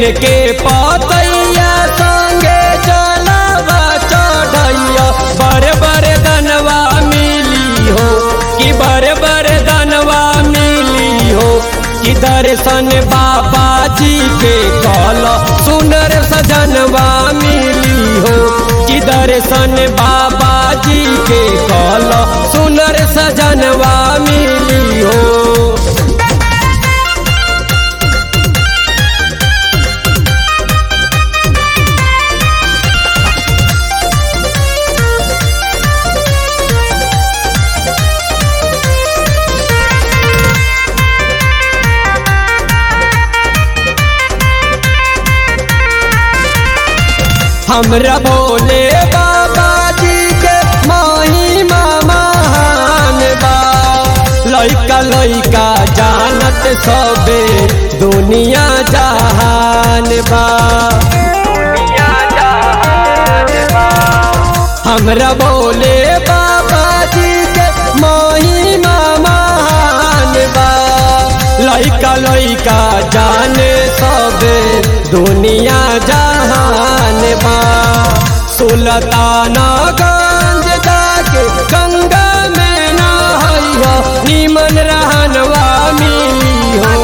के पतैया संगे जलवा चढ़ैया बड़े बड़े धनवा मिली हो कि बड़े बड़े धनवा मिली हो कि दर्शन बाबा जी के कल सुनर सजनवा मिली हो कि दर्शन बाबा जी के कल सुनर सजनवा मिली हो हमरा भोले बाबा जी के महिमा महान बा लइका लइका जानत सबे दुनिया जहान बा हमरा भोले बाबा जी के महिमा महान बा लइका लइका जाने सबे दुनिया जहान बा सुल्ताना गंज जाके गंगा में नहैया निमन रहनवा मिली हो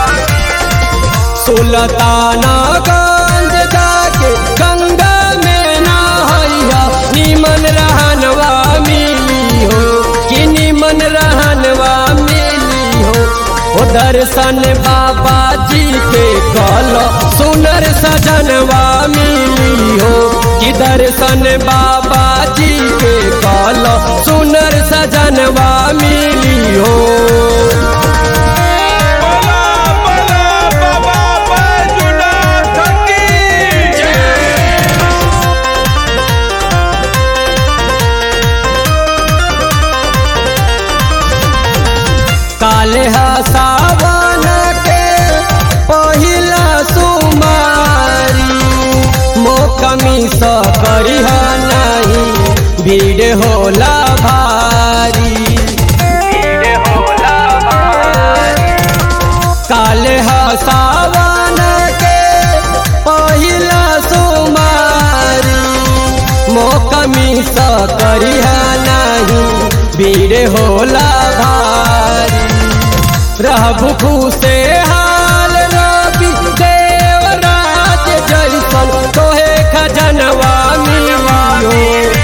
सुल्ताना गंज जाके गंगा में नहैया निमन रहनवा मिली हो कि निमन रहनवा मिली हो ओ दर्शन बाबा जी के कल सुनर सजनवा मिली हो कि दर्शन बाबा जी के कल सुनर सजनवा मिली हो बोला बोला बाबा बैजुनाथ की काले सावन के पहिला सुमारी मोकमी स करिह नहीं भीड़ होला भारी काले सावन के पहिला सुमारी मोकमी स करिह नहीं भीड़ होला भारी रहबु खुशे हाल रवि देवराज जैसन तोहे खजनवा मिलियो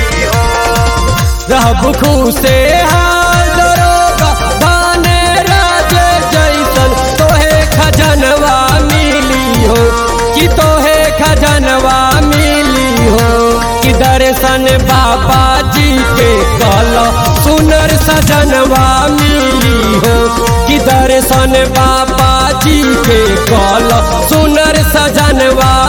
रहबु खुशे हाल दरोगा धाने राज जैसन तोहे खजनवा मिलियो कि तोहे खजनवा मिलियो कि दर्शन बाबा जी के कल सुनर सजनवा मिली हो कि दर्शन बाबा जी के कल सुनर सजनवा